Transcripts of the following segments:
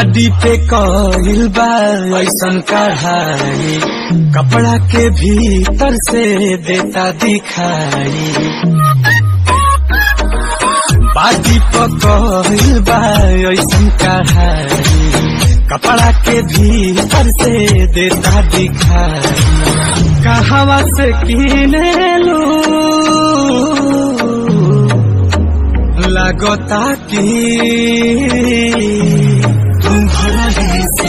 बाडी पे कइल बा ऐसन कढ़ाई कपड़ा के भीतर से देता दिखाई बाडी पे कइल बा ऐसन कढ़ाई कपड़ा के भीतर से देता दिखाई कहवा से किने लू लगता कि तुम्हारा ही से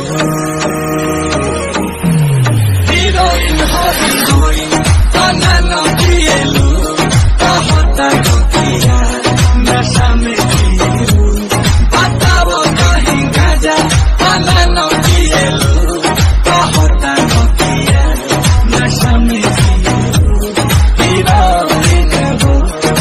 हीरोइन हो हीरोइन तना न पिएलू कहता किया नशा में पिएलू बताओ कहीं गाजा तना न पिएलू कहता किया नशा में पिएलू हीरोइन हो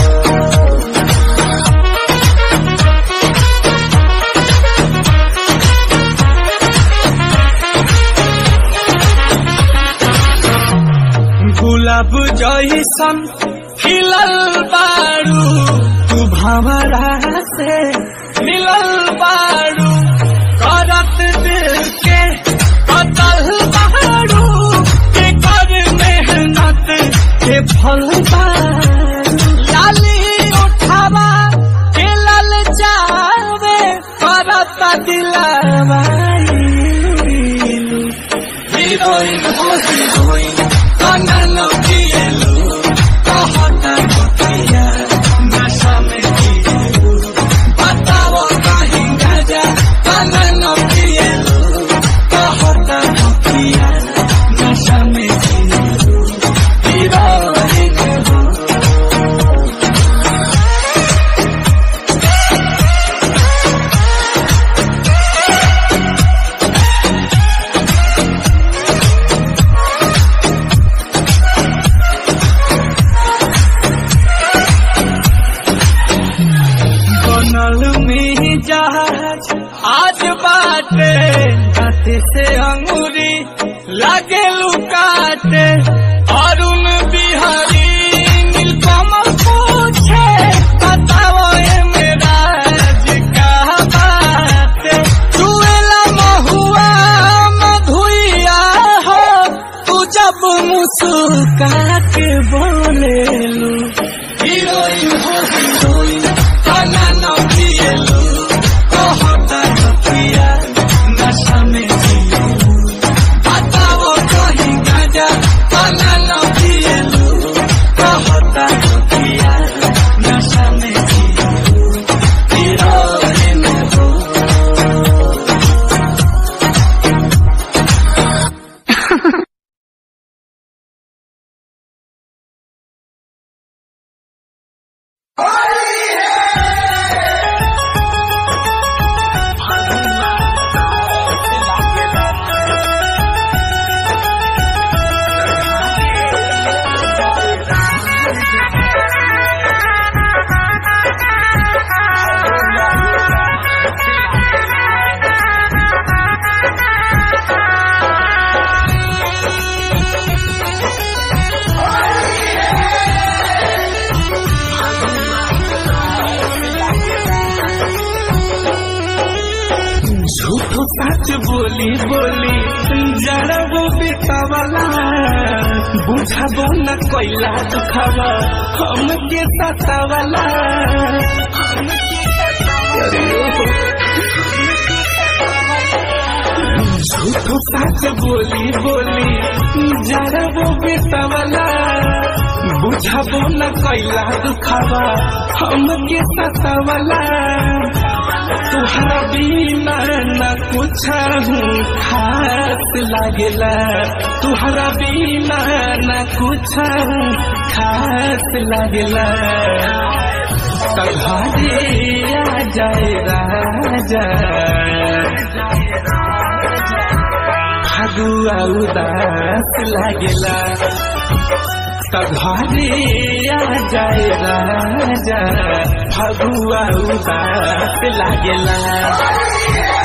गुलाब जैसन खिलल बारू तू भंवरा से मिलल बारू करत दिल के कतल बारू के कर मेहनत के फल बारू लाली उठावा के लल जावे करत दिलावा हीरोइन हो हीरोइन तना न पिएलू कहता किया नशा में पिएलू बताओ कहीं गाजा तना न पिएलू कहता किया नशा में पिएलू हीरोइन हो बनल में जहाज आज बाटे हाथे से अंगूरी लागे लुकाटे अरुण बिहारी नीलकमल पूछे बताओ ये मेरा का बाटे चुएला महुआ मधुइया हो तू जब मुस्कुरा के बोलेलू हीरोइन हो हीरोइन तना न पिएलू कहता किया नशा में जिएलू बताओ कहीं गाजा तना न पिएलू कहता किया नशा में जिएलू हीरोइन हो झूठो सच बोली बोली जड़बो बितावला बुझाबो न कोइला दुखावा हम के सतावला झूठो सच बोली बोली जड़बो बितावला बुझाबो न कोइला दुखावा हम के सतावला तुहरा बिना न कुछ हूँ खास लागेला तुहरा बिना न कुछ हूँ खास लागेला तघारे आ जाए राजा फगुआ उदास लागेला तघारे आ जाए राजा फगुआ उदास लागेला